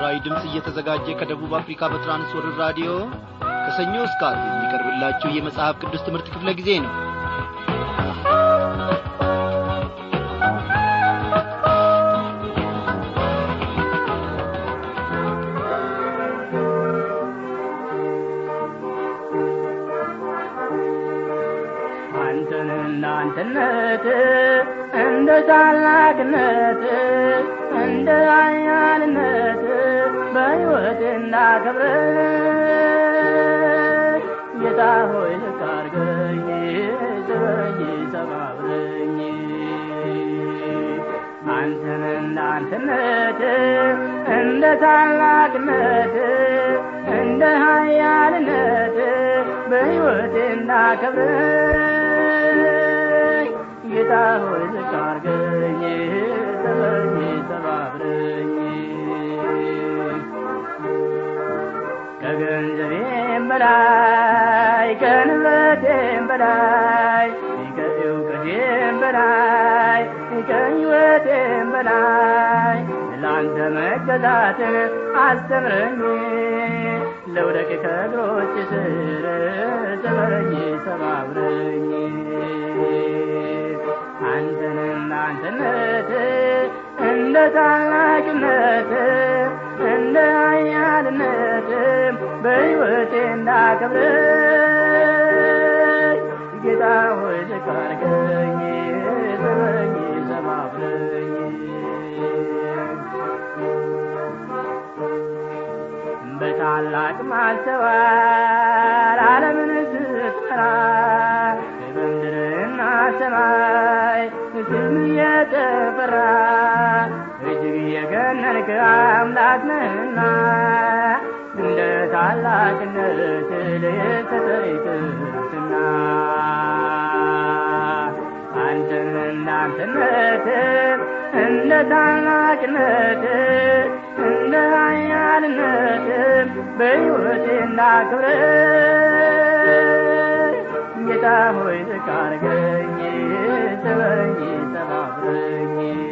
ለምስራዊ ድምፅ እየተዘጋጀ ከደቡብ አፍሪካ በትራንስወርልድ ራዲዮ ከሰኞ እስከ ዓርብ የሚቀርብላችሁ የመጽሐፍ ቅዱስ ትምህርት ክፍለ ጊዜ ነው አንተን እናንተነት እንደ ታላቅነት እንደ ኃያልነት በሕይወት እንዳከብር ጌታ ሆይ ልክ አድርገኝ ስበኝ ሰባብረኝ አንተን እናንተነት እንደ ታላቅነት እንደ ኃያልነት በሕይወት እንዳከብር ጌታ ሆይ ዝቅ አድርገኝ ስበኝ ሰባብረኝ ከገንዘቤም በላይ ከንብረቴም በላይ ከእውቀቴም በላይ ከሕይወቴም በላይ ለአንተ መገዛትን አስተምረኝ ለውደቅ ከእግሮች ስር ስበረኝ ሰባብረኝ አንተን እናንተነት እንደ ታላቅነት እንደ ኃያልነት በሕይወቴ እንዳከብር ጌታ ሆይ ዝቅ አድርገኝ ስበኝ ሰባብረኝ በታላቅ ማስተዋል ዓለምን ስትሰራ በምድርና ሰማይ ስም የተፈራ እጅግ የገነንክ አምላክ ነህና እንደ ታላቅነት ልተጠይቅትና አንተን እናንተነት እንደ ታላቅነት እንደ ኃያልነት በሕይወቴ እንዳክብር ጌታ ሆይ ዝቅ አድርገኝ ስበረኝ ሰባብረኝ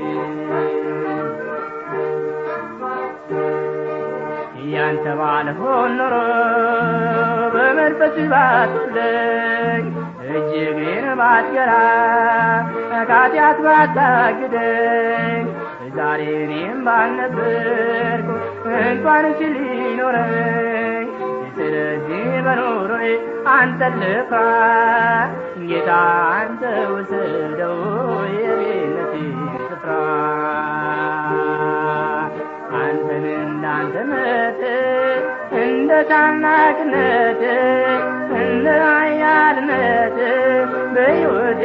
ያንተ ባልሆን ኖሮ በመንፈስ ባትወስደኝ እጅግን ባትገራ ከኃጢአት ባታግደኝ ዛሬ እኔም ባልነበርኩ እንኳን ሲል ሊኖረኝ ስለዚህ በኖሮዬ አንተ ልፍራ ጌታ አንተ ውሰደው የቤነቴ ስፍራ አንተን እንዳንተነት እንደ ታላቅነት እንደ ኃያልነት በሕይወቴ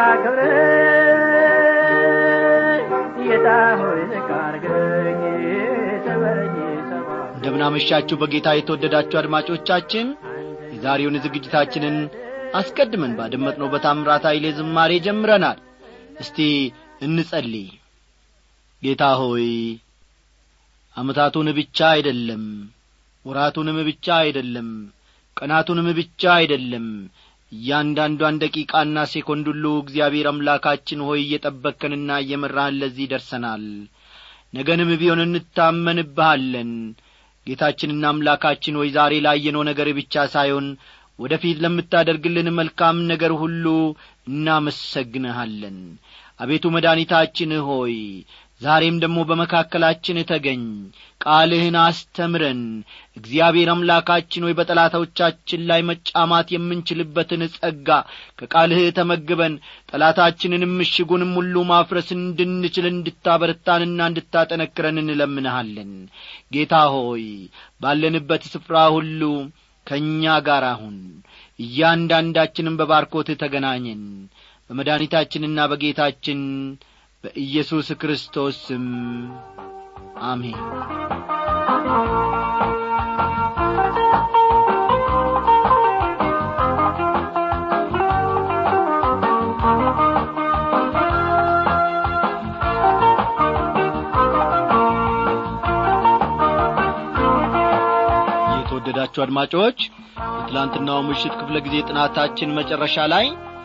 እንዳከብር ጌታ ሆይ ዝቅ አድርገኝ ስበረኝ ሰባ እንደምናመሻችሁ በጌታ የተወደዳችሁ አድማጮቻችን የዛሬውን ዝግጅታችንን አስቀድመን ባደመጥነው በታምራት ኃይሌ ዝማሬ ጀምረናል እስቲ እንጸልይ ጌታ ሆይ ዓመታቱን ብቻ አይደለም ወራቱንም ብቻ አይደለም ቀናቱንም ብቻ አይደለም እያንዳንዷን ደቂቃና ሴኮንድ ሁሉ እግዚአብሔር አምላካችን ሆይ እየጠበቅከንና እየመራህን ለዚህ ደርሰናል ነገንም ቢሆን እንታመንብሃለን ጌታችንና አምላካችን ሆይ ዛሬ ላየነው ነገር ብቻ ሳይሆን ወደ ፊት ለምታደርግልን መልካም ነገር ሁሉ እናመሰግንሃለን አቤቱ መድኃኒታችን ሆይ ዛሬም ደግሞ በመካከላችን ተገኝ ቃልህን አስተምረን እግዚአብሔር አምላካችን ሆይ በጠላቶቻችን ላይ መጫማት የምንችልበትን ጸጋ ከቃልህ ተመግበን ጠላታችንንም ምሽጉንም ሁሉ ማፍረስ እንድንችል እንድታበረታንና እንድታጠነክረን እንለምንሃለን ጌታ ሆይ ባለንበት ስፍራ ሁሉ ከእኛ ጋር አሁን እያንዳንዳችንም በባርኮት ተገናኘን በመድኃኒታችንና በጌታችን በኢየሱስ ክርስቶስ ስም አሜን የተወደዳችሁ አድማጮች በትላንትናው ምሽት ክፍለ ጊዜ ጥናታችን መጨረሻ ላይ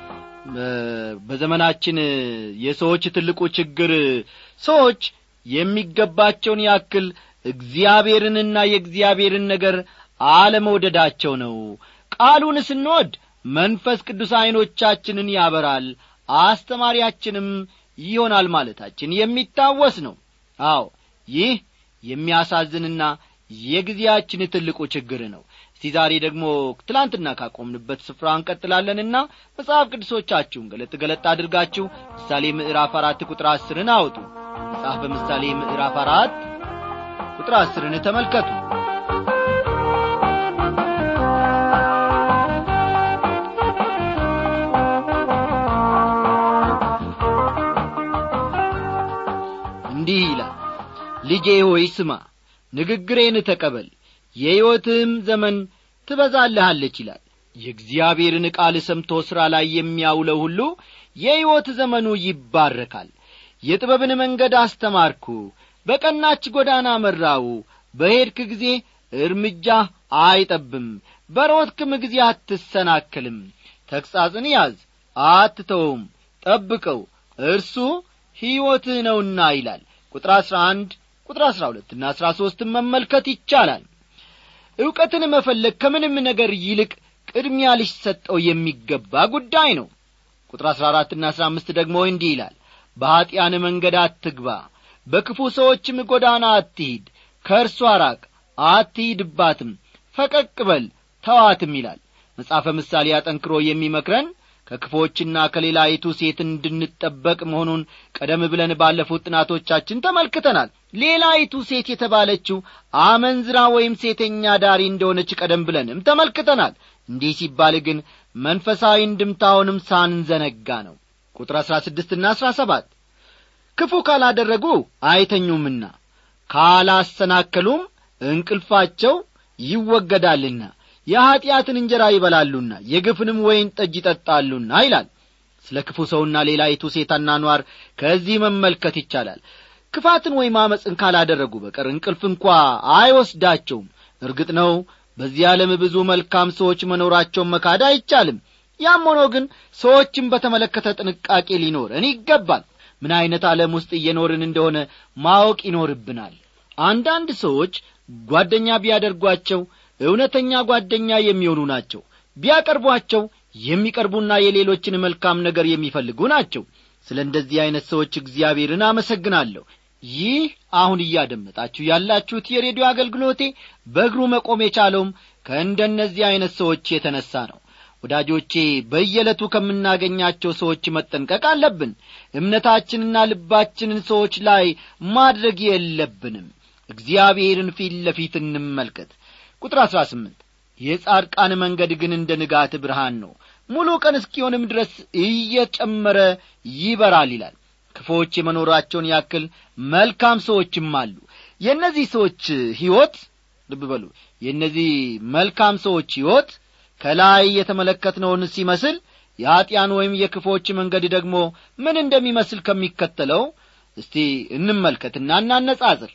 በዘመናችን የሰዎች ትልቁ ችግር ሰዎች የሚገባቸውን ያክል እግዚአብሔርንና የእግዚአብሔርን ነገር አለመውደዳቸው ነው ቃሉን ስንወድ መንፈስ ቅዱስ ዐይኖቻችንን ያበራል አስተማሪያችንም ይሆናል ማለታችን የሚታወስ ነው አዎ ይህ የሚያሳዝንና የጊዜያችን ትልቁ ችግር ነው እስቲ ዛሬ ደግሞ ትላንትና ካቆምንበት ስፍራ እንቀጥላለንና መጽሐፍ ቅዱሶቻችሁን ገለጥ ገለጥ አድርጋችሁ ምሳሌ ምዕራፍ አራት ቁጥር አስርን አውጡ መጽሐፍ በምሳሌ ምዕራፍ አራት ቁጥር አስርን ተመልከቱ እንዲህ ይላል ልጄ ሆይ ስማ ንግግሬን ተቀበል የሕይወትህም ዘመን ትበዛልሃለች ይላል የእግዚአብሔርን ቃል ሰምቶ ሥራ ላይ የሚያውለው ሁሉ የሕይወት ዘመኑ ይባረካል የጥበብን መንገድ አስተማርኩ በቀናች ጐዳና መራው በሄድክ ጊዜ እርምጃ አይጠብም በሮትክም ጊዜ አትሰናክልም ተግሣጽን ያዝ አትተውም ጠብቀው እርሱ ሕይወትህ ነውና ይላል ቁጥር አሥራ አንድ ቁጥር አሥራ ሁለትና አሥራ ሦስትን መመልከት ይቻላል ዕውቀትን መፈለግ ከምንም ነገር ይልቅ ቅድሚያ ሊሰጠው የሚገባ ጉዳይ ነው ቁጥር አሥራ አራትና አሥራ አምስት ደግሞ እንዲህ ይላል በኀጢአን መንገድ አትግባ በክፉ ሰዎችም ጐዳና አትሂድ ከእርሷ ራቅ አትሂድባትም ፈቀቅ በል ተዋትም ይላል መጽሐፈ ምሳሌ አጠንክሮ የሚመክረን ከክፎችና ከሌላይቱ ሴት እንድንጠበቅ መሆኑን ቀደም ብለን ባለፉት ጥናቶቻችን ተመልክተናል ሌላይቱ ሴት የተባለችው አመንዝራ ወይም ሴተኛ ዳሪ እንደሆነች ቀደም ብለንም ተመልክተናል እንዲህ ሲባል ግን መንፈሳዊ እንድምታውንም ሳንዘነጋ ነው ቁጥር አሥራ ስድስትና አሥራ ሰባት ክፉ ካላደረጉ አይተኙምና ካላሰናከሉም እንቅልፋቸው ይወገዳልና የኀጢአትን እንጀራ ይበላሉና የግፍንም ወይን ጠጅ ይጠጣሉና ይላል ስለ ክፉ ሰውና ሌላይቱ ሴት አኗኗር ከዚህ መመልከት ይቻላል ክፋትን ወይም አመፅን ካላደረጉ በቀር እንቅልፍ እንኳ አይወስዳቸውም እርግጥ ነው በዚህ ዓለም ብዙ መልካም ሰዎች መኖራቸውን መካድ አይቻልም ያም ሆኖ ግን ሰዎችን በተመለከተ ጥንቃቄ ሊኖረን ይገባል ምን ዐይነት ዓለም ውስጥ እየኖርን እንደሆነ ማወቅ ይኖርብናል አንዳንድ ሰዎች ጓደኛ ቢያደርጓቸው እውነተኛ ጓደኛ የሚሆኑ ናቸው ቢያቀርቧቸው የሚቀርቡና የሌሎችን መልካም ነገር የሚፈልጉ ናቸው ስለ እንደዚህ ዐይነት ሰዎች እግዚአብሔርን አመሰግናለሁ ይህ አሁን እያደመጣችሁ ያላችሁት የሬዲዮ አገልግሎቴ በእግሩ መቆም የቻለውም ከእንደነዚህ ዐይነት ሰዎች የተነሣ ነው ወዳጆቼ በየዕለቱ ከምናገኛቸው ሰዎች መጠንቀቅ አለብን እምነታችንና ልባችንን ሰዎች ላይ ማድረግ የለብንም እግዚአብሔርን ፊት ለፊት እንመልከት ቁጥር አሥራ ስምንት የጻድቃን መንገድ ግን እንደ ንጋት ብርሃን ነው ሙሉ ቀን እስኪሆንም ድረስ እየጨመረ ይበራል ይላል ክፎች የመኖራቸውን ያክል መልካም ሰዎችም አሉ የእነዚህ ሰዎች ሕይወት ልብ በሉ የእነዚህ መልካም ሰዎች ሕይወት ከላይ የተመለከትነውን ሲመስል የኀጢያን ወይም የክፎች መንገድ ደግሞ ምን እንደሚመስል ከሚከተለው እስቲ እንመልከትና እናነጻጽር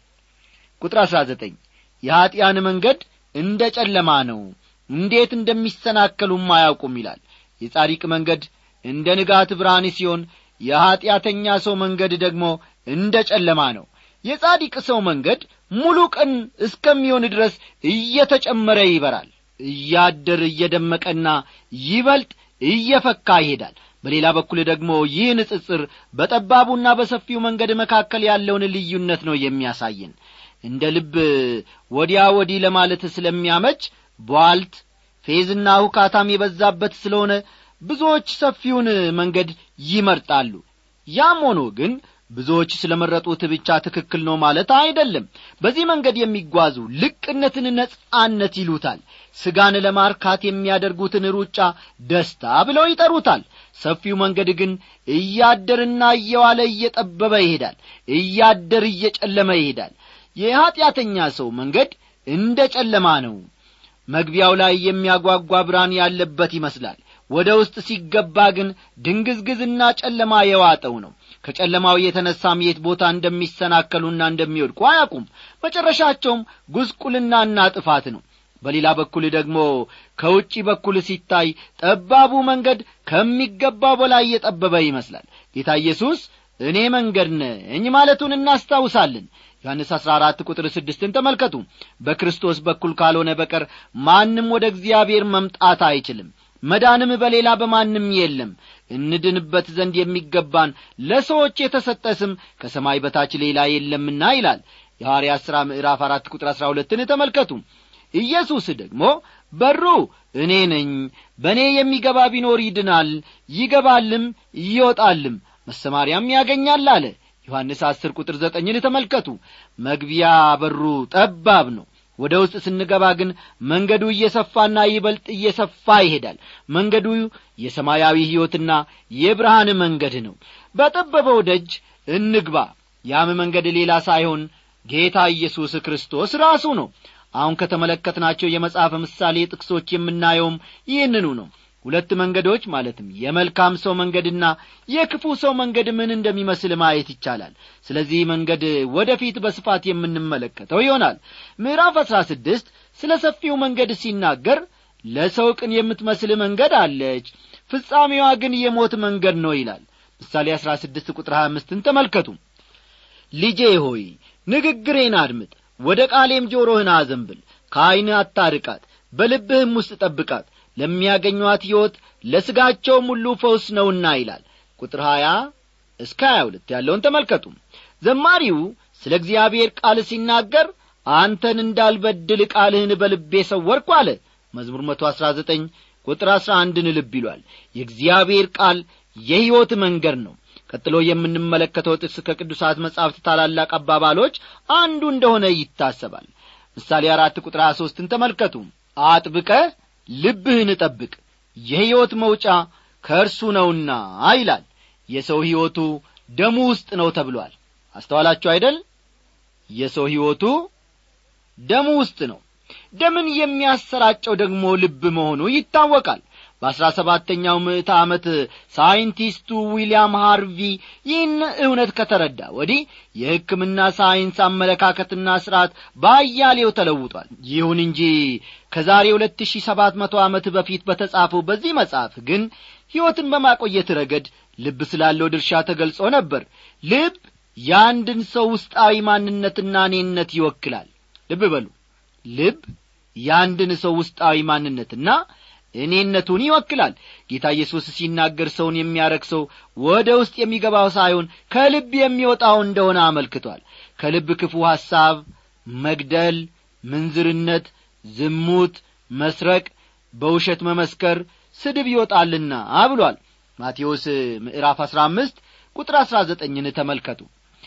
ቁጥር አሥራ ዘጠኝ የኀጢያን መንገድ እንደ ጨለማ ነው እንዴት እንደሚሰናከሉም አያውቁም ይላል የጻዲቅ መንገድ እንደ ንጋት ብርሃን ሲሆን የኀጢአተኛ ሰው መንገድ ደግሞ እንደ ጨለማ ነው የጻዲቅ ሰው መንገድ ሙሉ ቀን እስከሚሆን ድረስ እየተጨመረ ይበራል እያደር እየደመቀና ይበልጥ እየፈካ ይሄዳል በሌላ በኩል ደግሞ ይህ ንጽጽር በጠባቡና በሰፊው መንገድ መካከል ያለውን ልዩነት ነው የሚያሳየን እንደ ልብ ወዲያ ወዲህ ለማለት ስለሚያመች ቧልት ፌዝና ሁካታም የበዛበት ስለሆነ ብዙዎች ሰፊውን መንገድ ይመርጣሉ ያም ሆኖ ግን ብዙዎች ስለ መረጡት ብቻ ትክክል ነው ማለት አይደለም በዚህ መንገድ የሚጓዙ ልቅነትን ነጻነት ይሉታል ስጋን ለማርካት የሚያደርጉትን ሩጫ ደስታ ብለው ይጠሩታል ሰፊው መንገድ ግን እያደርና እየዋለ እየጠበበ ይሄዳል እያደር እየጨለመ ይሄዳል የኀጢአተኛ ሰው መንገድ እንደ ጨለማ ነው መግቢያው ላይ የሚያጓጓ ብርሃን ያለበት ይመስላል ወደ ውስጥ ሲገባ ግን ድንግዝግዝና ጨለማ የዋጠው ነው ከጨለማው የተነሳም የት ቦታ እንደሚሰናከሉና እንደሚወድቁ አያውቁም መጨረሻቸውም ጉስቁልናና ጥፋት ነው በሌላ በኩል ደግሞ ከውጪ በኩል ሲታይ ጠባቡ መንገድ ከሚገባው በላይ የጠበበ ይመስላል ጌታ ኢየሱስ እኔ መንገድ ነኝ ማለቱን እናስታውሳለን ዮሐንስ 14 ቁጥር ስድስትን ተመልከቱ በክርስቶስ በኩል ካልሆነ በቀር ማንም ወደ እግዚአብሔር መምጣት አይችልም መዳንም በሌላ በማንም የለም እንድንበት ዘንድ የሚገባን ለሰዎች የተሰጠ ስም ከሰማይ በታች ሌላ የለምና ይላል የሐዋርያት ሥራ ምዕራፍ አራት ቁጥር አሥራ ሁለትን ተመልከቱ ኢየሱስ ደግሞ በሩ እኔ ነኝ በእኔ የሚገባ ቢኖር ይድናል ይገባልም ይወጣልም መሰማሪያም ያገኛል አለ ዮሐንስ አስር ቁጥር ዘጠኝን ተመልከቱ መግቢያ በሩ ጠባብ ነው ወደ ውስጥ ስንገባ ግን መንገዱ እየሰፋና ይበልጥ እየሰፋ ይሄዳል መንገዱ የሰማያዊ ሕይወትና የብርሃን መንገድ ነው በጠበበው ደጅ እንግባ ያም መንገድ ሌላ ሳይሆን ጌታ ኢየሱስ ክርስቶስ ራሱ ነው አሁን ከተመለከትናቸው የመጽሐፍ ምሳሌ ጥቅሶች የምናየውም ይህንኑ ነው ሁለት መንገዶች ማለትም የመልካም ሰው መንገድና የክፉ ሰው መንገድ ምን እንደሚመስል ማየት ይቻላል ስለዚህ መንገድ ወደፊት በስፋት የምንመለከተው ይሆናል ምዕራፍ አሥራ ስድስት ስለ ሰፊው መንገድ ሲናገር ለሰው ቅን የምትመስል መንገድ አለች ፍጻሜዋ ግን የሞት መንገድ ነው ይላል ምሳሌ አሥራ ስድስት ቁጥር ሀያ አምስትን ተመልከቱ ልጄ ሆይ ንግግሬን አድምጥ ወደ ቃሌም ጆሮህን አዘንብል ከዐይንህ አታርቃት በልብህም ውስጥ ጠብቃት ለሚያገኟት ሕይወት ለሥጋቸውም ሁሉ ፈውስ ነውና ይላል ቁጥር ሀያ እስከ ሀያ ሁለት ያለውን ተመልከቱ ዘማሪው ስለ እግዚአብሔር ቃል ሲናገር አንተን እንዳልበድል ቃልህን በልቤ ሰወርኩ አለ መዝሙር መቶ አሥራ ዘጠኝ ቁጥር አሥራ አንድን ልብ ይሏል የእግዚአብሔር ቃል የሕይወት መንገድ ነው ቀጥሎ የምንመለከተው ጥቅስ ከቅዱሳት መጻሕፍት ታላላቅ አባባሎች አንዱ እንደሆነ ይታሰባል ምሳሌ አራት ቁጥር ሀያ ሦስትን ተመልከቱ አጥብቀ ልብህን ጠብቅ የሕይወት መውጫ ከእርሱ ነውና ይላል የሰው ሕይወቱ ደሙ ውስጥ ነው ተብሏል አስተዋላችሁ አይደል የሰው ሕይወቱ ደሙ ውስጥ ነው ደምን የሚያሰራጨው ደግሞ ልብ መሆኑ ይታወቃል በአሥራ ሰባተኛው ምዕተ ዓመት ሳይንቲስቱ ዊልያም ሃርቪ ይህን እውነት ከተረዳ ወዲህ የሕክምና ሳይንስ አመለካከትና ሥርዓት በአያሌው ተለውጧል ይሁን እንጂ ከዛሬ ሁለት ሺህ ሰባት መቶ ዓመት በፊት በተጻፈው በዚህ መጽሐፍ ግን ሕይወትን በማቆየት ረገድ ልብ ስላለው ድርሻ ተገልጾ ነበር ልብ የአንድን ሰው ውስጣዊ ማንነትና እኔነት ይወክላል ልብ በሉ ልብ የአንድን ሰው ውስጣዊ ማንነትና እኔነቱን ይወክላል ጌታ ኢየሱስ ሲናገር ሰውን የሚያረክሰው ወደ ውስጥ የሚገባው ሳይሆን ከልብ የሚወጣው እንደሆነ አመልክቷል ከልብ ክፉ ሐሳብ መግደል ምንዝርነት ዝሙት መስረቅ በውሸት መመስከር ስድብ ይወጣልና ብሏል ማቴዎስ ምዕራፍ አሥራ አምስት ቁጥር አሥራ ዘጠኝን ተመልከቱ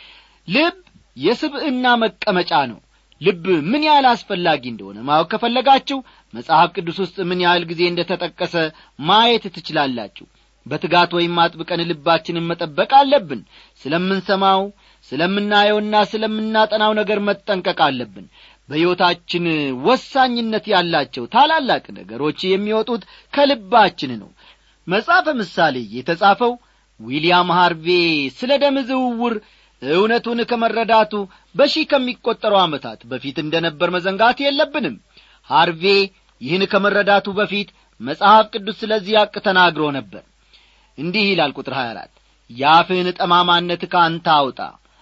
ልብ የስብዕና መቀመጫ ነው ልብ ምን ያህል አስፈላጊ እንደሆነ ማወቅ ከፈለጋችሁ መጽሐፍ ቅዱስ ውስጥ ምን ያህል ጊዜ እንደ ተጠቀሰ ማየት ትችላላችሁ በትጋት ወይም አጥብቀን ልባችንን መጠበቅ አለብን ስለምንሰማው ስለምናየውና ስለምናጠናው ነገር መጠንቀቅ አለብን በሕይወታችን ወሳኝነት ያላቸው ታላላቅ ነገሮች የሚወጡት ከልባችን ነው መጽሐፈ ምሳሌ የተጻፈው ዊልያም ሃርቬ ስለ ደም ዝውውር እውነቱን ከመረዳቱ በሺህ ከሚቈጠሩ ዓመታት በፊት እንደ ነበር መዘንጋት የለብንም ሃርቬ ይህን ከመረዳቱ በፊት መጽሐፍ ቅዱስ ስለዚህ አቅ ተናግሮ ነበር እንዲህ ይላል ቁጥር 24 የአፍህን ጠማማነት ከአንተ አውጣ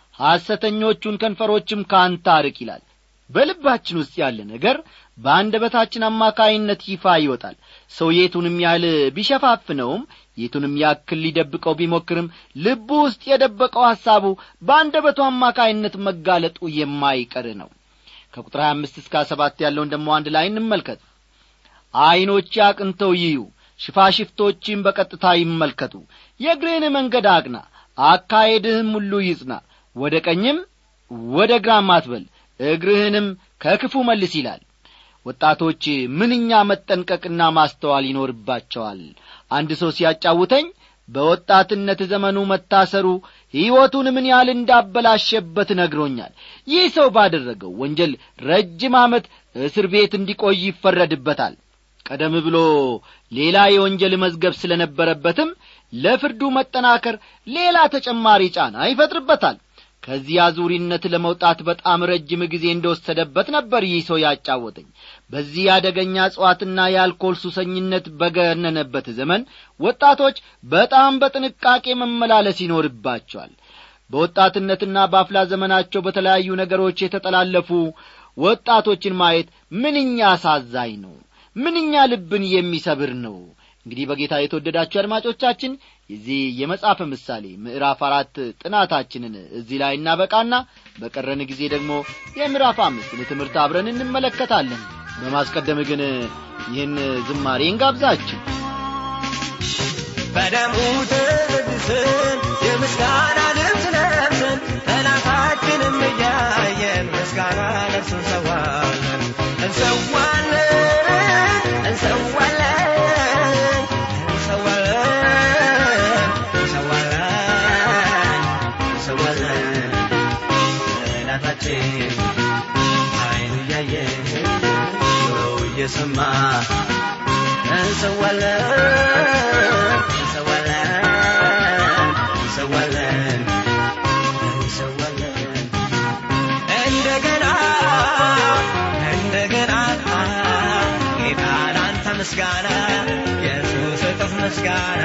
ሐሰተኞቹን ከንፈሮችም ከአንተ አርቅ ይላል በልባችን ውስጥ ያለ ነገር በአንደበታችን አማካይነት ይፋ ይወጣል ሰው የቱንም ያህል ቢሸፋፍነውም የቱንም ያክል ሊደብቀው ቢሞክርም ልቡ ውስጥ የደበቀው ሐሳቡ በአንደበቱ አማካይነት መጋለጡ የማይቀር ነው ከቁጥር 25 እስከ 7 ያለውን ደሞ አንድ ላይ እንመልከት ዐይኖች አቅንተው ይዩ ሽፋሽፍቶችም በቀጥታ ይመልከቱ የእግርህን መንገድ አቅና አካሄድህም ሁሉ ይጽና ወደ ቀኝም ወደ ግራም አትበል እግርህንም ከክፉ መልስ ይላል ወጣቶች ምንኛ መጠንቀቅና ማስተዋል ይኖርባቸዋል አንድ ሰው ሲያጫውተኝ በወጣትነት ዘመኑ መታሰሩ ሕይወቱን ምን ያህል እንዳበላሸበት ነግሮኛል ይህ ሰው ባደረገው ወንጀል ረጅም ዓመት እስር ቤት እንዲቆይ ይፈረድበታል ቀደም ብሎ ሌላ የወንጀል መዝገብ ስለ ነበረበትም ለፍርዱ መጠናከር ሌላ ተጨማሪ ጫና ይፈጥርበታል ከዚህ አዙሪነት ለመውጣት በጣም ረጅም ጊዜ እንደወሰደበት ነበር ይህ ሰው ያጫወተኝ በዚህ አደገኛ እጽዋትና የአልኮል ሱሰኝነት በገነነበት ዘመን ወጣቶች በጣም በጥንቃቄ መመላለስ ይኖርባቸዋል በወጣትነትና በአፍላ ዘመናቸው በተለያዩ ነገሮች የተጠላለፉ ወጣቶችን ማየት ምንኛ አሳዛኝ ነው ምንኛ ልብን የሚሰብር ነው እንግዲህ በጌታ የተወደዳችሁ አድማጮቻችን የዚህ የመጽሐፈ ምሳሌ ምዕራፍ አራት ጥናታችንን እዚህ ላይ እናበቃና በቀረን ጊዜ ደግሞ የምዕራፍ አምስትን ትምህርት አብረን እንመለከታለን በማስቀደም ግን ይህን ዝማሬ እንጋብዛችሁ በደሙ ተቀድሰን የምስጋና ልብስ ለብሰን ጠላታችንም እያየን ምስጋና ለብስ እንሰዋለን እንሰዋለን እንሰዋለን እንሰዋለን እንሰዋለን እንሰዋለን ጠላታችን አይኑ እያየ ጆሮው እየሰማ እንሰዋለን እንሰዋለን እንሰዋለን እንሰዋለን እንደገና እንደገና ጌታ ላንተ ምስጋና ኢየሱስ እጥፍ ምስጋና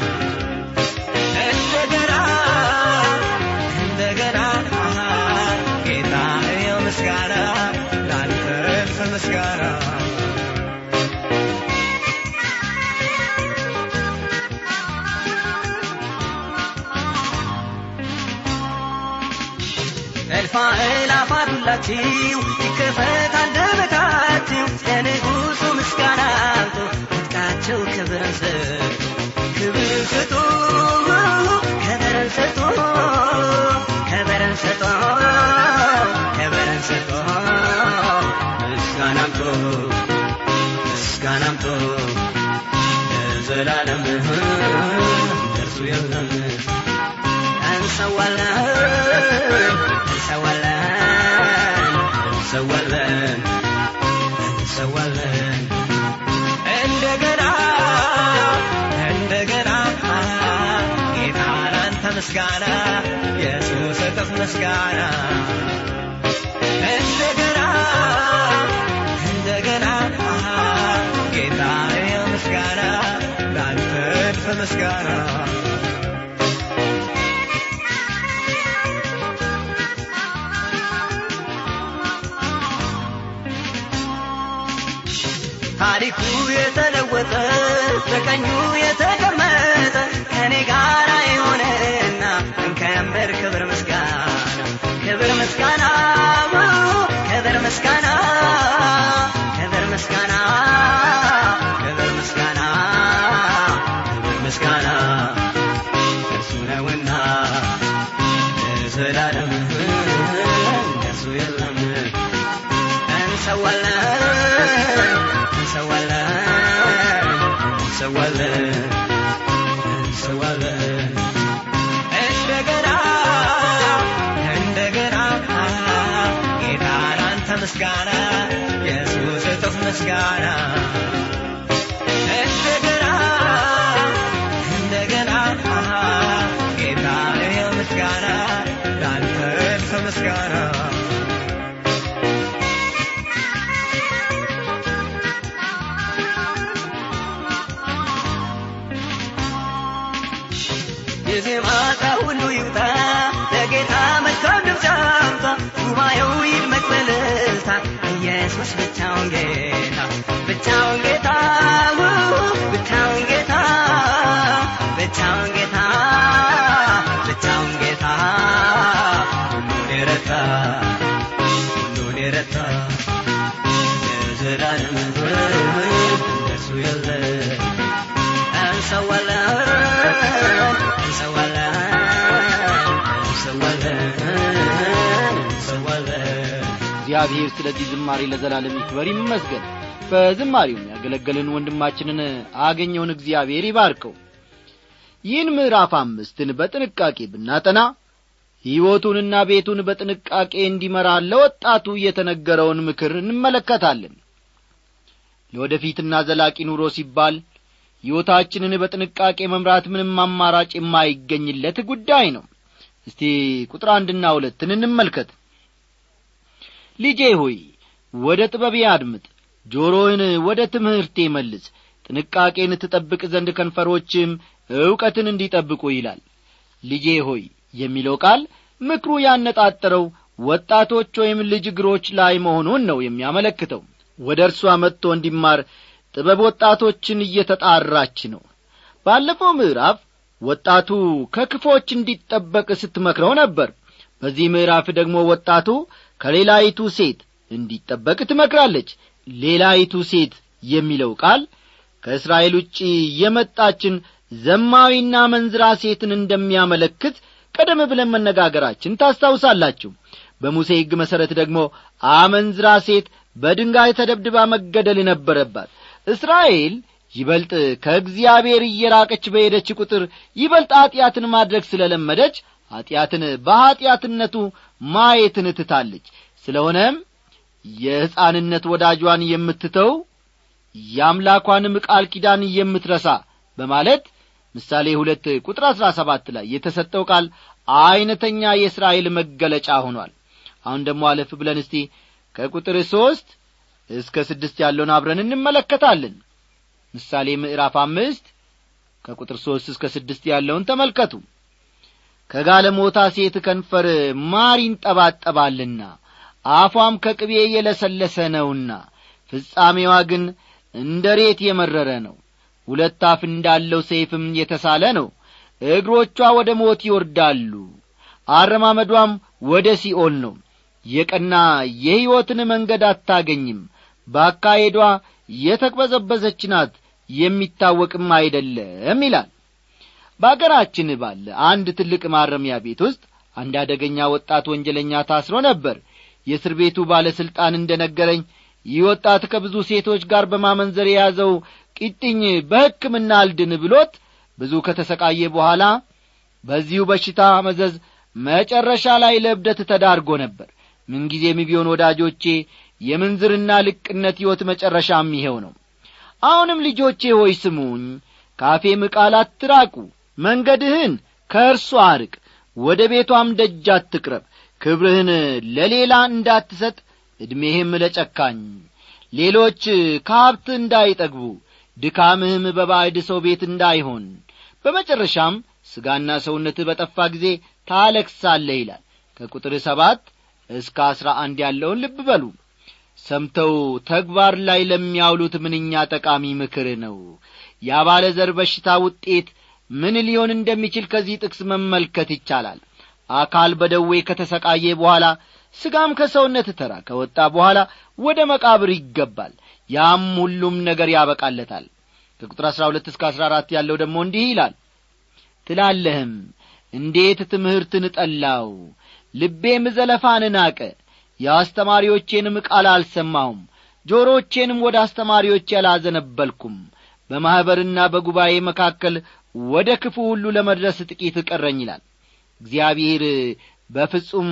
እንደገና እንደገና ጌታ ይኸው ምስጋና ላንተ እልፍ ምስጋና እልፋ እላፋት ሁላችሁ ይከፈት አንደበታችሁ ለንጉሡ ምስጋና አምጡ ትጥቃችሁ ክብርን ስጡ ክብርን ስጡ ከበረን ስጡ ከበረን ስጡ ከበረን ስጡ ምስጋና አምጡ ምስጋና አምጡ ለዘላለም ደርሱ የለም እንሰዋለን እንሰዋለን እንሰዋለን እንሰዋለን እንደገና እንደገና ጌታ ላንተ ምስጋና ኢየሱስ እጥፍ ምስጋና እንደገና እንደገና ጌታ ይኸው ምስጋና ላንተ እልፍ ምስጋና ታሪኩ የተለወጠ በቀኙ የተቀመጠ ከኔ ጋር የሆነና እንከምር ክብር ምስጋና ክብር ምስጋና ክብር ምስጋና ክብር ምስጋና ክብር ምስጋና ክብር ምስጋና እርሱ ነውና ለዘላለም እንደሱ የለም እንሰዋለን እንሰዋለን እንሰዋለን እንሰዋለን እንደገና እንደገና ጌታ ላንተ ምስጋና ኢየሱስ እጥፍ ምስጋና እንደገና እንደገና ጌታ ይኸው ምስጋና ላንተ እልፍ ምስጋና የዜማ ዕቃ ሁሉ ይውጣ ለጌታ መልካም ድምፅ አምጣ ጉባኤው ይድመቅ በእልልታ ኢየሱስ ብቻውን ጌታ ብቻውን ጌታ ብቻውን ጌታ ብቻውን ጌታ ብቻውን ጌታ ሁሉን የረታ ሁሉን የረታ የዘላለም እንደሱ የለ እንሰዋለን እንሰዋለን እንሰዋለን እንሰዋለን እግዚአብሔር ስለዚህ ዝማሬ ለዘላለም ይክበር ይመስገን በዝማሬውም ያገለገልን ወንድማችንን አገኘውን እግዚአብሔር ይባርከው ይህን ምዕራፍ አምስትን በጥንቃቄ ብናጠና ሕይወቱንና ቤቱን በጥንቃቄ እንዲመራ ለወጣቱ የተነገረውን ምክር እንመለከታለን ለወደፊትና ዘላቂ ኑሮ ሲባል ሕይወታችንን በጥንቃቄ መምራት ምንም አማራጭ የማይገኝለት ጉዳይ ነው እስቲ ቁጥር አንድና ሁለትን እንመልከት ልጄ ሆይ ወደ ጥበቤ አድምጥ ጆሮህን ወደ ትምህርቴ መልስ ጥንቃቄን ትጠብቅ ዘንድ ከንፈሮችም ዕውቀትን እንዲጠብቁ ይላል ልጄ ሆይ የሚለው ቃል ምክሩ ያነጣጠረው ወጣቶች ወይም ልጅ እግሮች ላይ መሆኑን ነው የሚያመለክተው ወደ እርሷ መጥቶ እንዲማር ጥበብ ወጣቶችን እየተጣራች ነው ባለፈው ምዕራፍ ወጣቱ ከክፎች እንዲጠበቅ ስትመክረው ነበር በዚህ ምዕራፍ ደግሞ ወጣቱ ከሌላይቱ ሴት እንዲጠበቅ ትመክራለች ሌላይቱ ሴት የሚለው ቃል ከእስራኤል ውጭ የመጣችን ዘማዊና መንዝራ ሴትን እንደሚያመለክት ቀደም ብለን መነጋገራችን ታስታውሳላችሁ በሙሴ ሕግ መሠረት ደግሞ አመንዝራ ሴት በድንጋይ ተደብድባ መገደል ነበረባት እስራኤል ይበልጥ ከእግዚአብሔር እየራቀች በሄደች ቁጥር ይበልጥ ኀጢአትን ማድረግ ስለ ለመደች ኀጢአትን በኀጢአትነቱ ማየትን ትታለች ስለሆነም የሕፃንነት ወዳጇን የምትተው የአምላኳንም ቃል ኪዳን የምትረሳ በማለት ምሳሌ ሁለት ቁጥር አሥራ ሰባት ላይ የተሰጠው ቃል ዐይነተኛ የእስራኤል መገለጫ ሆኗል አሁን ደግሞ አለፍ ብለን እስቲ ከቁጥር ሦስት እስከ ስድስት ያለውን አብረን እንመለከታለን ምሳሌ ምዕራፍ አምስት ከቁጥር ሦስት እስከ ስድስት ያለውን ተመልከቱ ከጋለሞታ ሴት ከንፈር ማር ይንጠባጠባልና አፏም ከቅቤ የለሰለሰ ነውና ፍጻሜዋ ግን እንደ ሬት የመረረ ነው ሁለት አፍ እንዳለው ሰይፍም የተሳለ ነው እግሮቿ ወደ ሞት ይወርዳሉ አረማመዷም ወደ ሲኦል ነው የቀና የሕይወትን መንገድ አታገኝም በአካሄዷ የተቅበዘበዘች ናት የሚታወቅም አይደለም ይላል በአገራችን ባለ አንድ ትልቅ ማረሚያ ቤት ውስጥ አንድ አደገኛ ወጣት ወንጀለኛ ታስሮ ነበር የእስር ቤቱ ባለሥልጣን እንደ ነገረኝ ይህ ወጣት ከብዙ ሴቶች ጋር በማመንዘር የያዘው ቂጥኝ በሕክምና አልድን ብሎት ብዙ ከተሰቃየ በኋላ በዚሁ በሽታ መዘዝ መጨረሻ ላይ ለእብደት ተዳርጎ ነበር ምንጊዜም ቢሆን ወዳጆቼ የምንዝርና ልቅነት ሕይወት መጨረሻም ይሄው ነው አሁንም ልጆቼ ሆይ ስሙኝ ካፌም ቃል አትራቁ መንገድህን ከእርሷ አርቅ ወደ ቤቷም ደጅ አትቅረብ ክብርህን ለሌላ እንዳትሰጥ ዕድሜህም ለጨካኝ ሌሎች ከሀብት እንዳይጠግቡ ድካምህም በባዕድ ሰው ቤት እንዳይሆን በመጨረሻም ሥጋና ሰውነትህ በጠፋ ጊዜ ታለክሳለህ ይላል ከቁጥር ሰባት እስከ አሥራ አንድ ያለውን ልብ በሉ ሰምተው ተግባር ላይ ለሚያውሉት ምንኛ ጠቃሚ ምክር ነው የአባለ ዘር በሽታ ውጤት ምን ሊሆን እንደሚችል ከዚህ ጥቅስ መመልከት ይቻላል አካል በደዌ ከተሰቃየ በኋላ ሥጋም ከሰውነት ተራ ከወጣ በኋላ ወደ መቃብር ይገባል ያም ሁሉም ነገር ያበቃለታል ከቁጥር አሥራ ሁለት እስከ አሥራ አራት ያለው ደግሞ እንዲህ ይላል ትላለህም እንዴት ትምህርትን ጠላው ልቤም ዘለፋን ናቀ የአስተማሪዎቼንም ቃል አልሰማሁም ጆሮቼንም ወደ አስተማሪዎቼ አላዘነበልኩም በማኅበርና በጉባኤ መካከል ወደ ክፉ ሁሉ ለመድረስ ጥቂት ቀረኝ ይላል እግዚአብሔር በፍጹም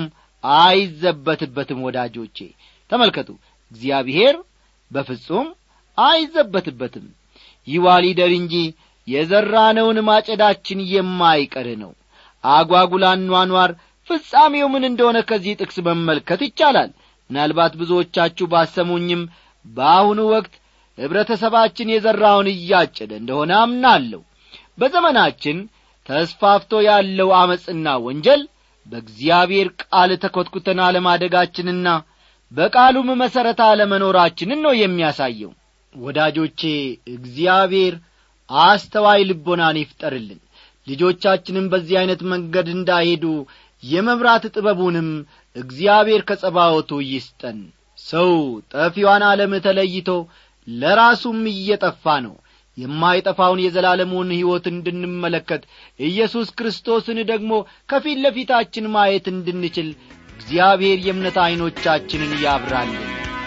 አይዘበትበትም ወዳጆቼ ተመልከቱ እግዚአብሔር በፍጹም አይዘበትበትም ይዋ ሊደር እንጂ የዘራነውን ማጨዳችን የማይቀር ነው አጓጉላን ኗኗር ፍጻሜው ምን እንደሆነ ከዚህ ጥቅስ መመልከት ይቻላል ምናልባት ብዙዎቻችሁ ባሰሙኝም በአሁኑ ወቅት ኅብረተሰባችን የዘራውን እያጨደ እንደሆነ አምናለሁ በዘመናችን ተስፋፍቶ ያለው ዐመፅና ወንጀል በእግዚአብሔር ቃል ተኰትኩተን አለማደጋችንና በቃሉም መሠረት አለመኖራችንን ነው የሚያሳየው ወዳጆቼ እግዚአብሔር አስተዋይ ልቦናን ይፍጠርልን ልጆቻችንም በዚህ ዐይነት መንገድ እንዳይሄዱ የመምራት ጥበቡንም እግዚአብሔር ከጸባወቱ ይስጠን ሰው ጠፊዋን ዓለም ተለይቶ ለራሱም እየጠፋ ነው የማይጠፋውን የዘላለሙን ሕይወት እንድንመለከት ኢየሱስ ክርስቶስን ደግሞ ከፊት ለፊታችን ማየት እንድንችል እግዚአብሔር የእምነት ዐይኖቻችንን ያብራልን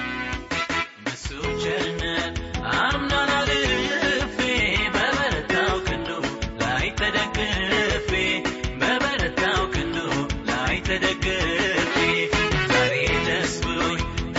በሱ ቸርነት አምናን አልፌ በበረታው ክንዱ ላይ ተደግፌ በበረታው ክንዱ ላይ ተደግፌ ዛሬ ደስ ብሎኝ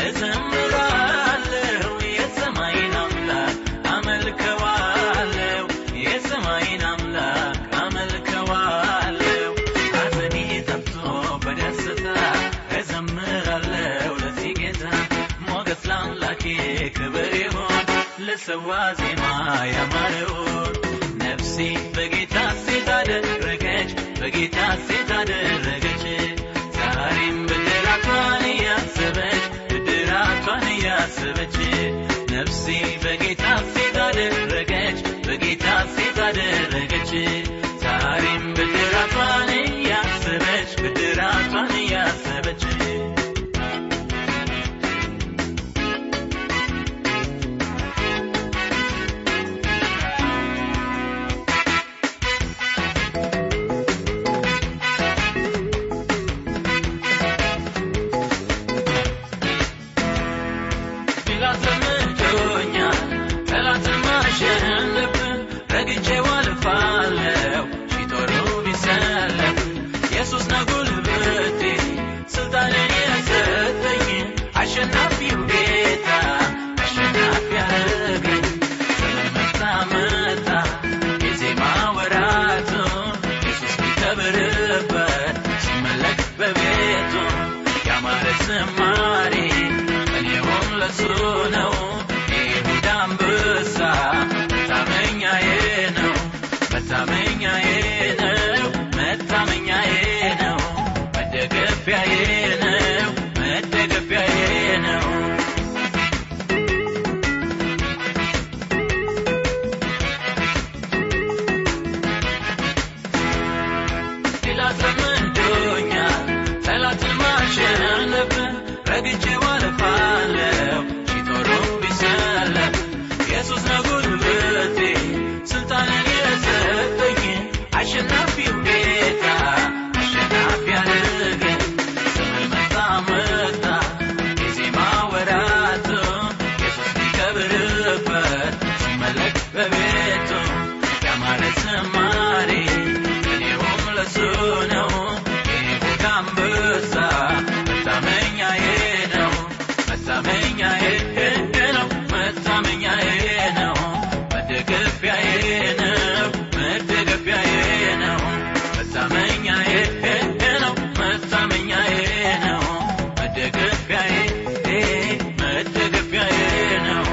እዘምራለሁ የሰማይን አምላክ አመልከዋለሁ የሰማይን አምላክ አመልከዋለሁ ሐዘኔ ጠፍቶ በደስታ እዘምራለሁ ለዚህ ጌታ ሞገስ ለአምላኬ ክብር ይሁን ልሰዋ ዜማ ያማረውን ነፍሴ በጌታ ሴት አደረገች በጌታ ሴት አደረገች ዛሬም ብድራቷን እያሰበች ብድራቷን እያሰበች ነፍሴ በጌታ ሴት አደረገች በጌታ ሴት አደረገች ዛሬም ብድራቷን እያሰበች ብድራቷን እያሰበች ጲላጦስ ለምዶኛል ጠላትን ማሸነፍ ረግጬው አልፋለሁ ሺህ ጦሩ ቢሰለፍ ኢየሱስ ነው ጉልበቴ ስልጣንን የሰጠኝ አሸናፊው ጌታ አሸናፊ ያደረገኝ ዘመን መጣ መጣ የዜማ ወራቱ ኢየሱስ ቢከብርበት ሲመለክ በቤቱ ያማረ ዝማሬ እኔውም ለሱ ነው የይሁዳ አንበሳ መታመኛዬ ነው መታመኛዬ ነው መታመኛዬ ነው መደገፊያዬ ነው መደገፊያዬ ነው ጲላጦስ ለምዶኛል ጠላትን ማሸነፍ ረግጬው አልፋለሁ ሺህ ጦሩ ቢሰለፍ ኢየሱስ ነው ጉልበቴ ስልጣንን የሰጠኝ አሸናፊው ጌታ አሸናፊ ያደረገኝ ዘመን መጣ መጣ የዜማ ወራቱ ኢየሱስ ቢከብርበት ሲመለክ በቤቱ ያማረ ዝማሬ እኔውም ለሱ ነው የይሁዳ አንበሳ መታመኛዬ ነው መታመኛዬ ነው መታመኛዬ ነው መደገፊያዬ ነው መደገፊያዬ ነው መታመኛዬ ነው መታመኛዬ ነው መደገፊያዬ መደገፊያዬ ነው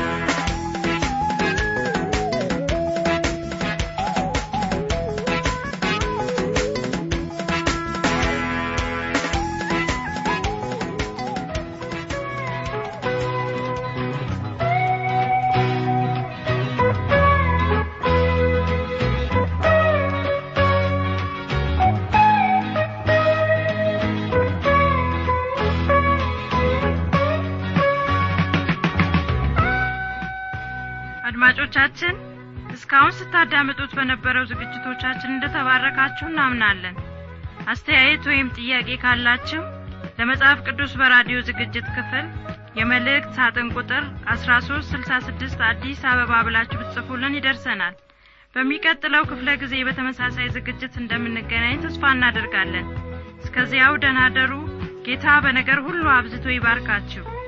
አድማጮቻችን እስካሁን ስታዳምጡት በነበረው ዝግጅቶቻችን እንደተባረካችሁ እናምናለን አስተያየት ወይም ጥያቄ ካላችሁ ለመጽሐፍ ቅዱስ በራዲዮ ዝግጅት ክፍል የመልእክት ሳጥን ቁጥር 1366 አዲስ አበባ ብላችሁ ብትጽፉልን ይደርሰናል በሚቀጥለው ክፍለ ጊዜ በተመሳሳይ ዝግጅት እንደምንገናኝ ተስፋ እናደርጋለን እስከዚያው ደናደሩ ጌታ በነገር ሁሉ አብዝቶ ይባርካችሁ